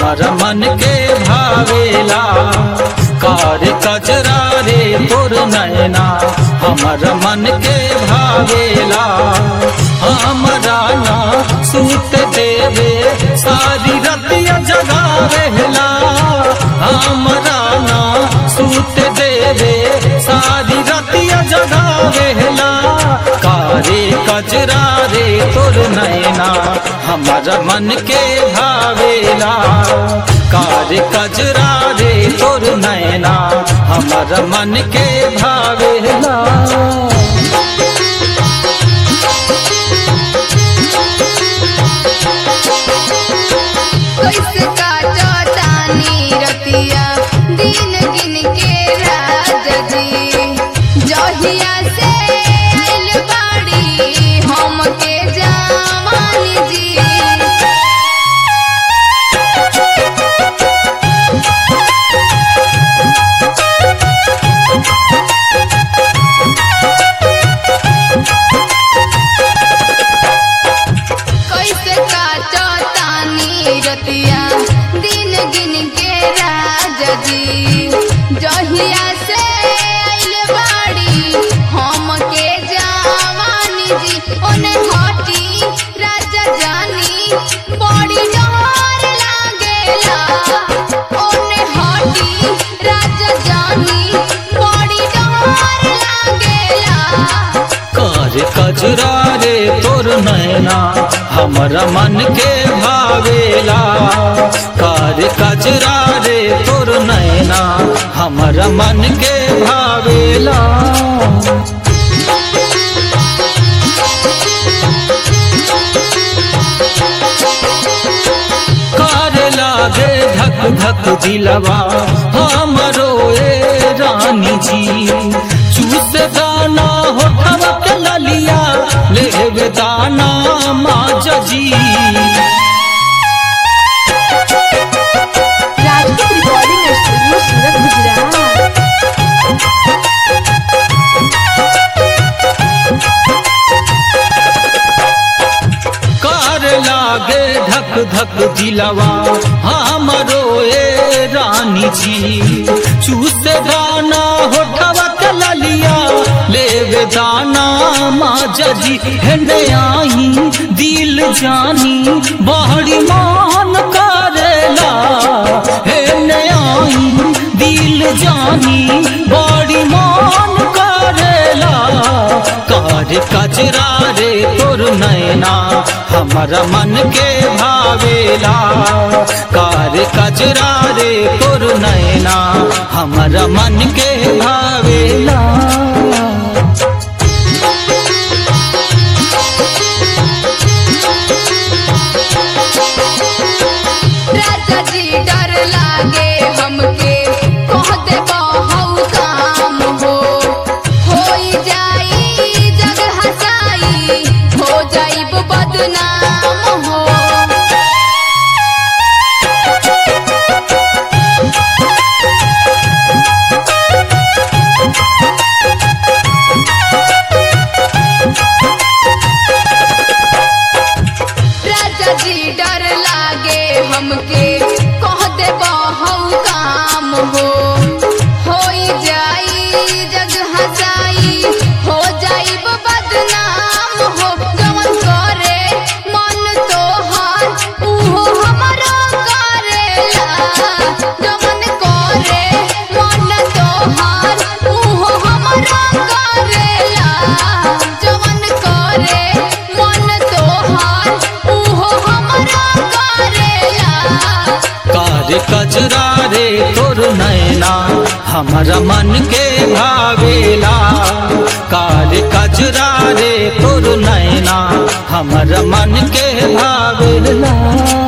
हमारा मन के भावेला कार कजरा रे तोर नैना हमारा मन के भावेला हमारा ना सूत देवे सारी रतिया जगावेला हमारा ना सूत देवे सारी रतिया जगावेला कारे कजरा रे तोर नैना हमारा मन के भावेला कारे कजरा रे तोर नैना हमारा मन के भावेला कैसे काटो तानी रतिया दिन गिन के राजा जी जहिया से आइल बाड़ी हमके जवानी जी कैसे काटो तानी रतिया दिन गिन के राजा जी जहिया से आइल बाड़ी हमके जवानी जी ओने हटी राजा जानी बड़ी डर लागेला ओने हटी राजा जानी बड़ी डर लागेला कार कजरा रे तोर नैना हमारा मन के भावेला कार कजरा रे तोर नैना हमारा मन के भावेला कार लागे धक धक दिलवा हमरो ए रानी जी चूस दाना होठवा के ललिया लेवे दाना माज जी राजपूत रिकॉर्डिंग स्टूडियो सूरत गुजरात कार लागे धक धक दिलवा हमरो ए रानी जी चूस दाना होठवा के ललिया लेवे दाना माज जी हेंडे आई दिल जानी बहरी मान करेला हेंडे आई दिल जानी बड़ी मान करेला कार कजरा रे तोर नैना हमारा मन के भावेला कार कजरा रे तोर नैना हमारा मन के भावेला राजा जी डर लागे हमके कह दे बहु काम हो होई जाई जग हसाई हो जाई बदनाम हो राजा जी डर लागे हमके कह दे बहु काम हो होई जाई जग हसाई हो जाई बदनाम हो जवन करे मन तोहार उहो हमरो करेला जवन करे मन तोहार उहो हमरो करेला जवन करे मन तोहार उहो हमरो करेला कार कजरा रे तोर नैना हमारा मन के भावेला कार कजरा रे तोर नैना हमारा मन के भावेला